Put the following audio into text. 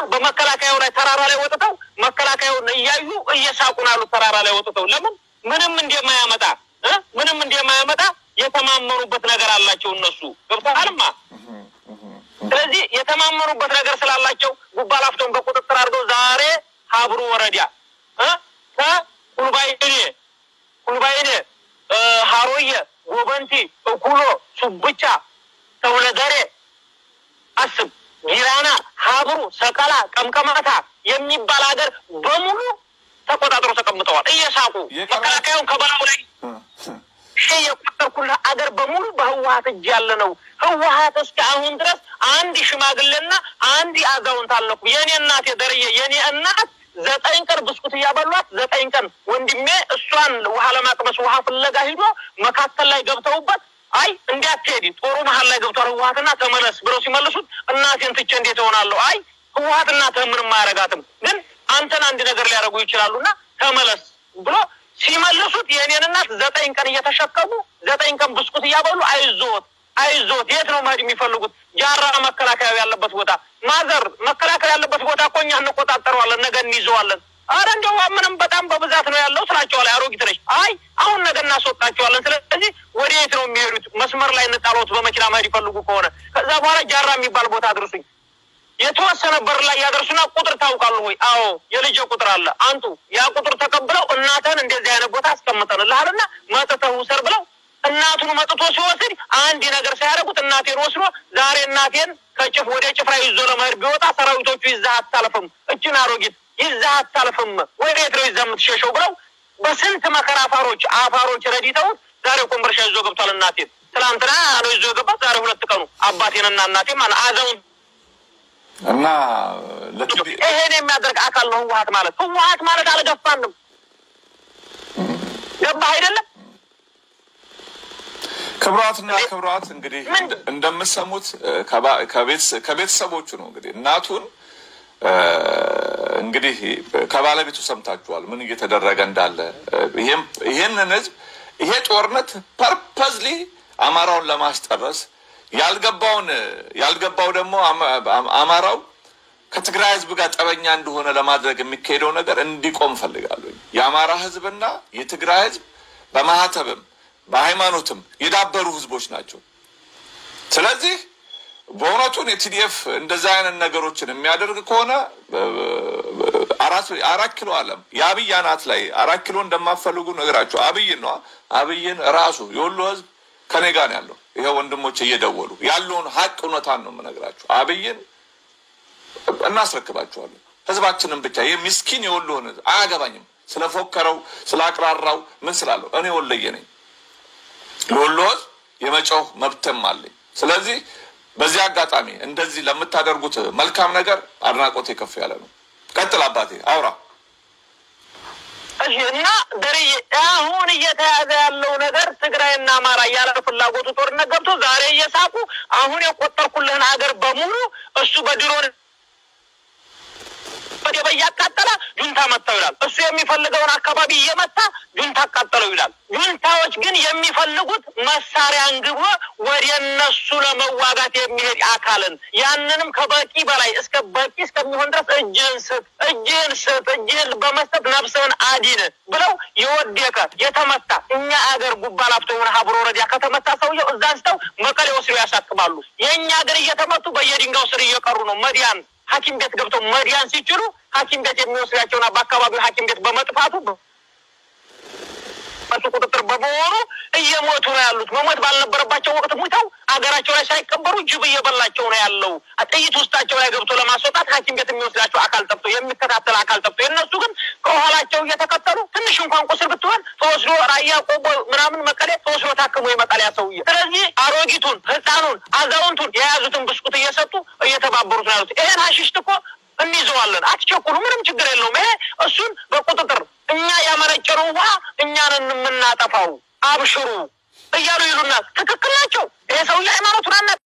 በመከላከያው ላይ ተራራ ላይ ወጥተው መከላከያውን እያዩ እየሳቁ ነው ያሉት። ተራራ ላይ ወጥተው ለምን ምንም እንደማያመጣ እ ምንም እንደማያመጣ የተማመኑበት ነገር አላቸው እነሱ ገብተሃልማ። ስለዚህ የተማመኑበት ነገር ስላላቸው ጉባ ላፍቶን በቁጥጥር አድርገው ዛሬ ሀብሩ ወረዳ እ ከቁልባይኔ ቁልባይኔ እ ሀሮየ ጎበንቲ እኩሎ ሱብቻ ተውለደሬ አስብ ጊራና ሀብሩ ሰቀላ ቀምቀማታ የሚባል ሀገር በሙሉ ተቆጣጥሮ ተቀምጠዋል እየሳቁ መከላከያውን ከበላው ላይ ይሄ የቆጠርኩልህ አገር በሙሉ በህወሀት እጅ ያለ ነው። ህወሀት እስከ አሁን ድረስ አንድ ሽማግሌና አንድ አዛውንት አልነኩ። የእኔ እናት የደርዬ የእኔ እናት ዘጠኝ ቀን ብስኩት እያበሏት ዘጠኝ ቀን ወንድሜ እሷን ውሃ ለማቅመስ ውሃ ፍለጋ ሂዶ መካከል ላይ ገብተውበት አይ እንዲያትሄድ ጦሩ መሀል ላይ ገብቷል ህወሀትና ተመለስ ብለው ሲመልሱት እናቴን ትቼ እንዴት እሆናለሁ? አይ ህወሀት እናትህ ምንም አያረጋትም፣ ግን አንተን አንድ ነገር ሊያደርጉ ይችላሉና ተመለስ ብሎ ሲመልሱት የእኔን እናት ዘጠኝ ቀን እየተሸከሙ ዘጠኝ ቀን ብስኩት እያበሉ አይዞት አይዞት የት ነው መሄድ የሚፈልጉት? ጃራ መከላከያ ያለበት ቦታ ማዘር መከላከያ ያለበት ቦታ እኮ እኛ እንቆጣጠረዋለን፣ ነገ እንይዘዋለን። አረ እንደው ምንም በጣም በብዛት ነው ያለው ስላቸዋለሁ። አሮጊት ነች። አይ አሁን ነገ እናስወጣቸዋለን። ስለዚህ ወደ የት ነው የሚሄዱት? መስመር ላይ እንጣሎት በመኪና መሄድ ይፈልጉ ከሆነ ከዛ በኋላ ጃራ የሚባል ቦታ አድርሱኝ። የተወሰነ በር ላይ ያደርሱና ቁጥር ታውቃሉ ወይ? አዎ የልጄ ቁጥር አለ አንቱ። ያ ቁጥር ተቀብለው እናትህን እንደዚህ አይነት ቦታ አስቀምጠንልሃልና መጥተህ ውሰድ ብለው እናቱን መጥቶ ሲወስድ አንድ ነገር ሳያደርጉት እናቴን ወስዶ ዛሬ እናቴን ከጭፍ ወደ ጭፍራ ይዞ ለመሄድ ቢወጣ ሰራዊቶቹ ይዛህ አታልፍም፣ እችን አሮጊት ይዛህ አታልፍም፣ ወዴት ነው ይዘህ የምትሸሸው ብለው በስንት መከራ አፋሮች አፋሮች ረዲተውት ዛሬ ኮምበርሻ ይዞ ገብቷል። እናቴን ትናንትና ነው ይዞ የገባት ዛሬ ሁለት ቀኑ አባቴንና እናቴን ማለት አዘውን እና ለትዲ ይሄን የሚያደርግ አካል ነው ህወሀት ማለት። ህወሀት ማለት አልገፋንም። ገባህ አይደለም? ክብሯትና ክብሯት እንግዲህ እንደ- እንደምትሰሙት እ፣ ከባ- ከቤተሰ- ከቤተሰቦቹ ነው እንግዲህ እናቱን እ፣ እንግዲህ ከባለቤቱ ሰምታችኋል ምን እየተደረገ እንዳለ እ፣ ይሄም ይሄንን ህዝብ ይሄ ጦርነት ፐርፐዝሊ አማራውን ለማስጨረስ ያልገባውን ያልገባው ደግሞ አማ- አማ- አማራው ከትግራይ ህዝብ ጋር ጠበኛ እንደሆነ ለማድረግ የሚካሄደው ነገር እንዲቆም ፈልጋለሁ። የአማራ ህዝብና የትግራይ ህዝብ በማህተብም በሃይማኖትም የዳበሩ ህዝቦች ናቸው። ስለዚህ በእውነቱን የቲዲኤፍ እንደዛ አይነት ነገሮችን የሚያደርግ ከሆነ አራት አራት ኪሎ አለም የአብይ አናት ላይ አራት ኪሎ እንደማፈልጉ ነገራቸው። አብይን ነዋ አብይን ራሱ የወሎ ህዝብ ከኔ ጋር ነው ያለው። ይሄ ወንድሞች እየደወሉ ያለውን ሀቅ እውነታን ነው የምነግራቸው። አብይን እናስረክባቸዋለን። ህዝባችንን ብቻ ይህ ምስኪን የወሎን ህዝብ አያገባኝም። ስለፎከረው ስላቅራራው ምን ስላለው እኔ ወለየ ነኝ። ለወሎ ህዝብ የመጮህ መብትም አለኝ። ስለዚህ በዚህ አጋጣሚ እንደዚህ ለምታደርጉት መልካም ነገር አድናቆቴ ከፍ ያለ ነው። ቀጥል አባቴ አውራ። እሺ እና ደርዬ አሁን እየተያዘ ያለው ነገር ትግራይና አማራ ያለ ፍላጎቱ ጦርነት ገብቶ ዛሬ እየሳቁ አሁን የቆጠርኩልህን ሀገር በሙሉ እሱ በድሮን በደበ እያቃጠለ ጁንታ መታው ይላል። እሱ የሚፈልገውን አካባቢ እየመታ ጁንታ አቃጠለው ይላል። ጁንታዎች ግን የሚፈልጉት መሳሪያ አንግቦ ወደ እነሱ ለመዋጋት የሚሄድ አካልን ያንንም ከበቂ በላይ እስከ በቂ እስከሚሆን ድረስ እጅህን ስጥ፣ እጅህን ስጥ፣ እጅህን በመስጠት ነፍስህን አዲን ብለው የወደቀ የተመታ እኛ አገር ጉባ ላፍቶ የሆነ ሀብሮ ወረዳ ከተመታ ሰውየው እዛ አንስተው መቀሌ ወስደው ያሳክማሉ። የእኛ አገር እየተመቱ በየድንጋዩ ስር እየቀሩ ነው መዲያን ሐኪም ቤት ገብተው መዲያን ሲችሉ ሐኪም ቤት የሚወስዳቸውና በአካባቢው ሐኪም ቤት በመጥፋቱ በሱ ቁጥጥር በመሆኑ እየሞቱ ነው ያሉት። መሞት ባልነበረባቸው ወቅት ሙተው አገራቸው ላይ ሳይቀበሩ ጅብ እየበላቸው ነው ያለው። ጥይት ውስጣቸው ላይ ገብቶ ለማስወጣት ሐኪም ቤት የሚወስዳቸው አካል ጠፍቶ የሚከታተል አካል ጠፍቶ የእነሱ ግን ከኋላቸው እየተከተሉ ትንሽ እንኳን ቁስል ብትሆን ተወስዶ ራያ ቆቦ ምናምን መቀሌ ተወስዶ ታክሞ የመቀሌያ ሰውዬ። ስለዚህ አሮጊቱን፣ ህፃኑን፣ አዛውንቱን የያዙትን ብስኩት እየሰጡ እየተባበሩት ነው ያሉት። ይሄን ሀሽሽት እኮ እንይዘዋለን፣ አትቸኩሉ፣ ምንም ችግር የለውም። ይሄ እሱን በቁጥጥር እኛ ያመነጨነው ውሃ እኛንን የምናጠፋው አብሽሩ እያሉ ይሉናል። ትክክል ናቸው። ይሄ ሰውዬ ሃይማኖቱን አና